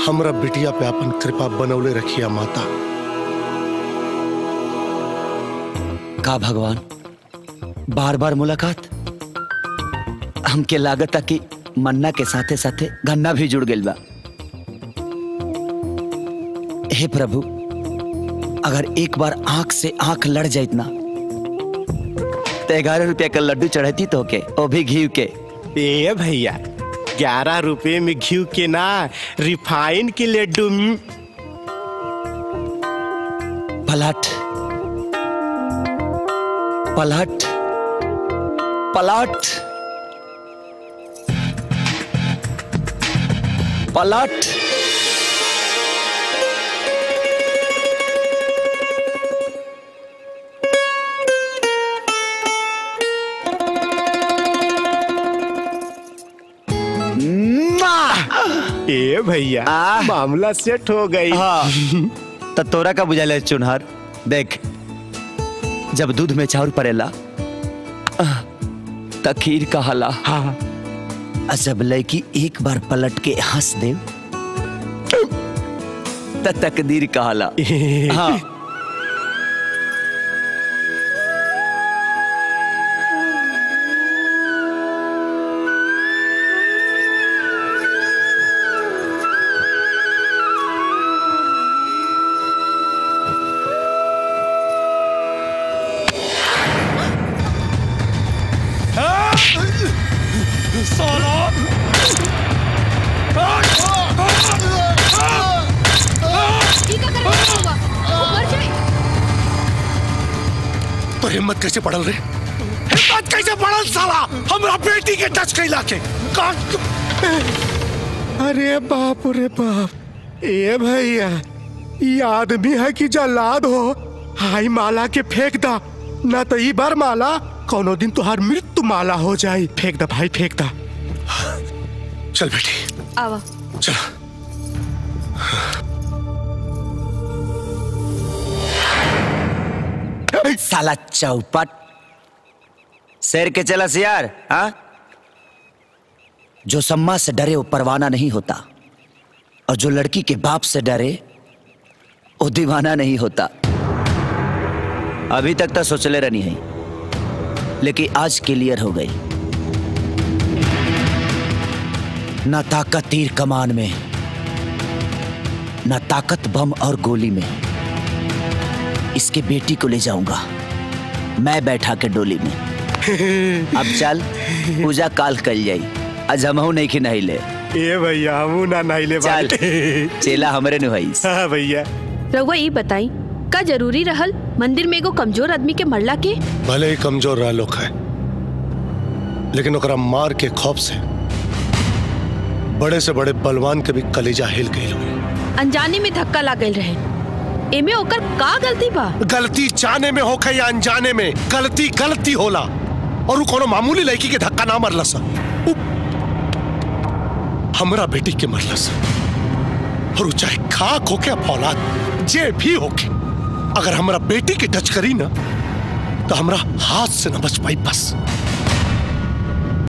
हमरा बिटिया पे अपन कृपा बनौले रखिया माता का भगवान बार बार मुलाकात हमके लागत कि मन्ना के साथे साथे गन्ना भी जुड़ गइल बा हे प्रभु अगर एक बार आंख से आंख लड़ जाइत ना तो ग्यारह रुपया का लड्डू चढ़ती तो के वो भी घी के ए भैया ग्यारह रुपए में घी के ना रिफाइन के लड्डू में पलट पलट पलट पलट ए भैया आ। मामला सेट हो गई हाँ तो तोरा का बुझाला चुनहर देख जब दूध में चाउर पड़ेला आह, त खीर कहला हाँ आ जब लड़की एक बार पलट के हंस दे त तकदीर कहला हाँ ठीक है करके होगा मर जाए तो हिम्मत कैसे पड़ल रे हिम्मत कैसे पड़ल साला हमरा बेटी के टच कैला के का- अरे बाप रे बाप ए भैया ये आदमी है कि जल्लाद हो हाई माला के फेंक दा ना तो ई बार माला कोनो दिन तुहार मृत्यु माला हो जाई फेंक दा भाई फेंक दा चल बेटी आवा चल साला चौपट शेर के चला सियार हाँ जो सम्मा से डरे वो परवाना नहीं होता और जो लड़की के बाप से डरे वो दीवाना नहीं होता अभी तक तो सोचले रहनी है लेकिन आज क्लियर हो गई ना ताकत तीर कमान में ना ताकत बम और गोली में इसके बेटी को ले जाऊंगा मैं बैठा के डोली में अब चल पूजा काल कल जाई आज हमहू नहीं कि नहीं ले ए भैया हमू ना नहिले चल चेला हमरे नु हईस हाँ भैया रउआ ई बताई का जरूरी रहल मंदिर में एगो कमजोर आदमी के मरला के भले ही कमजोर रहा लोग है लेकिन ओकरा मार के खौफ से बड़े से बड़े बलवान के भी कलेजा हिल गई हुई अनजाने में धक्का लागल रहे एमे ओकर का गलती बा गलती जाने में होखे या अनजाने में गलती गलती होला और उ कोनो मामूली लड़की के धक्का ना मरलस उ हमरा बेटी के मरलस और उ चाहे खाक होके या फौलाद जे भी होके अगर हमरा बेटी के टच करी ना तो हमरा हाथ से न बच पाई बस